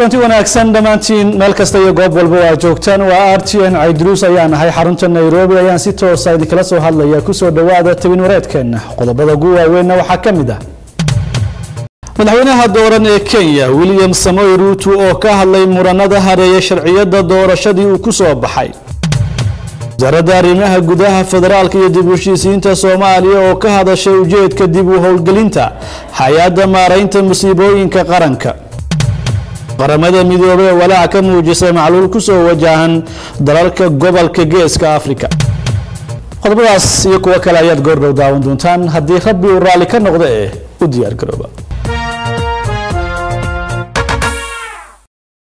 kulanti wanaagsan dhammaantiin meel kasta iyo goob walba waa joogtaan waa r t n caydruus ayaan ahay xarunta nairobi ayaan si toosa idinkala soo hadlaya kusoo dhowaada tabin wareedkeenna qodobada ugu waaweynna waxaa ka mid ah madaxweynaha dooran ee kenya william samoy ruutu oo ka hadlay muranada hareeye sharciyada doorashadii uu ku soo baxay wasaaradda arrimaha gudaha federaalka iyo dib u heshiisiinta soomaaliya oo ka hadashay ujeedka dib u howlgelinta hay-adda maaraynta musiibooyinka qaranka qaramada midoobey ee walaac ka muujisay macluul ku soo wajahan dalalka gobolka geeska afrika qodobadaas iyo kuwo kale ayaad goordhow daawan doontaan haddii rabbi uu raalli ka noqdo ee u diyaar garooba